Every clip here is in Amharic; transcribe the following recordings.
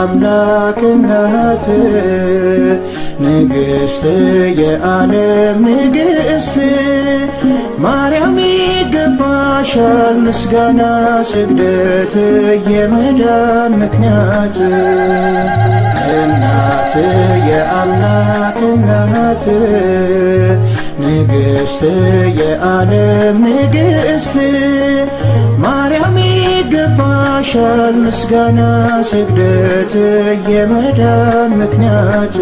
የአምላክ እናት ንግሥት የዓለም ንግሥት ማርያም ይገባሻል ምስጋና ስግደት የመዳን ምክንያት እናት የአምላክ እናት ንግሥት የዓለም ንግሥት ማርያም ይገባሻል ምስጋና ስግደት የመዳን ምክንያት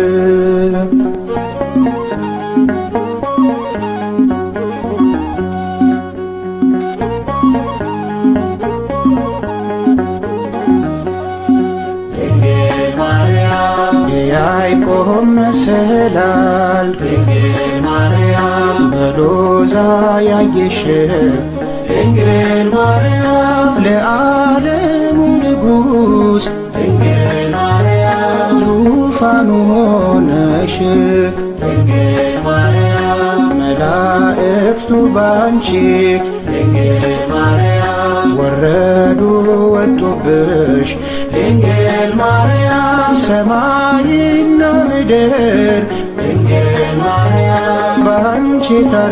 የያዕቆብ መሰላል ድንግል ማርያም በሎዛ ያየሽ ድንግል ማርያም ለዓለሙ ንጉሥ ድንግል ማርያም ዙፋኑ ሆነሽ ድንግል ማርያም መላእክቱ ባንቺ ድንግል ማርያም ወረዱ ወጡብሽ ድንግል ማርያም ሰማይና ምድር ድንግል ማርያም ባንቺ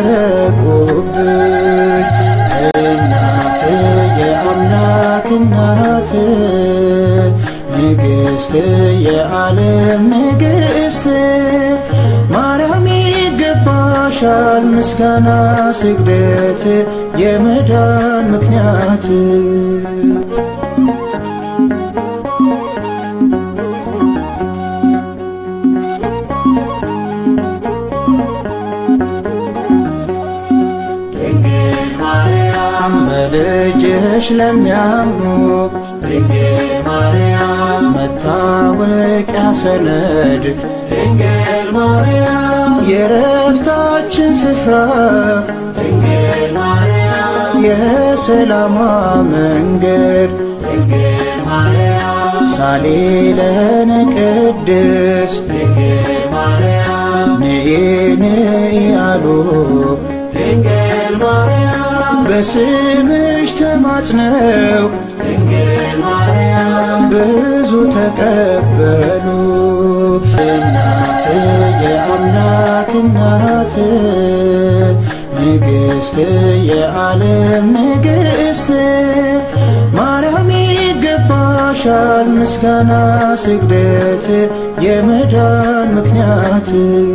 ታረቁብሽ እናት የአምላክ እናት ንግሥት የዓለም ንግሥት ማርያም ይገባሻል ምስጋና ስግደት የመዳን ምክንያት በልጅሽ ለሚያምኑ ድንግል ማርያም መታወቂያ ሰነድ ድንግል ማርያም የረፍታችን ስፍራ ድንግል ማርያም የሰላማ መንገድ ድንግል ማርያም ሳሌለነ ቅድስ ድንግል ማርያም ንኢ ንኢ አሉ ድንግል ማርያም በስምሽ ተማጽነው ድንግል ማርያም ብዙ ተቀበሉ። እናት የአምላክ እናት ንግሥት የዓለም ንግሥት ማርያም ይገባሻል ምስጋና ስግደት የመዳን ምክንያት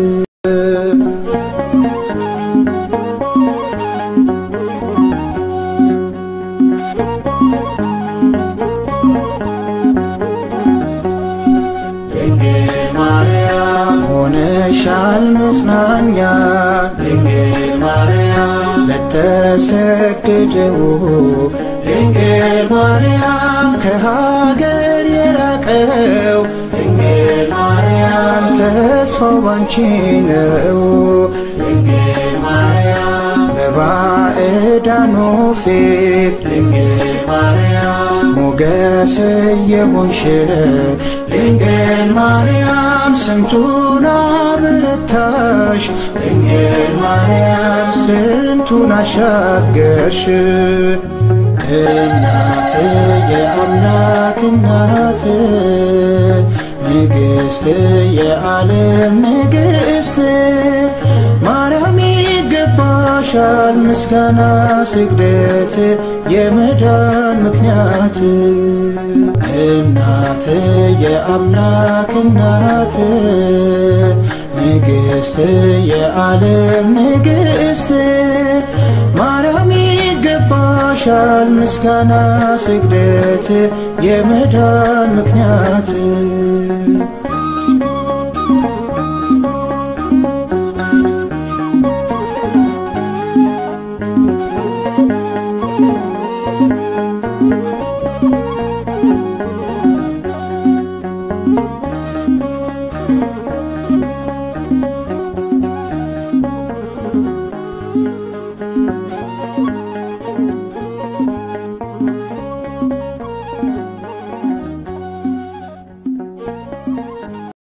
ሆነሻል መጽናኛ ድንግል ማርያም ለተሰደደው ድንግል ማርያም ከሀገር የራቀው ድንግል ማርያም ተስፋው ባንቺ ነው ድንግል ማርያም በባዕዳኑ ፊት ድንግል ማርያም ሞገስ የሆንሽ ድንግል ማርያም ስንቱን አበረታሽ ድንግል ማርያም ስንቱን አሻገርሽ እናት የአምላክ እናት ንግሥት የዓለም ንግሥት ማርያም ይገባሻል ምስጋና ስግደት የመዳን ምክንያት እናት የአምላክ እናት ንግሥት የዓለም ንግሥት ማርያም ይገባሻል ምስጋና ስግደት የመዳን ምክንያት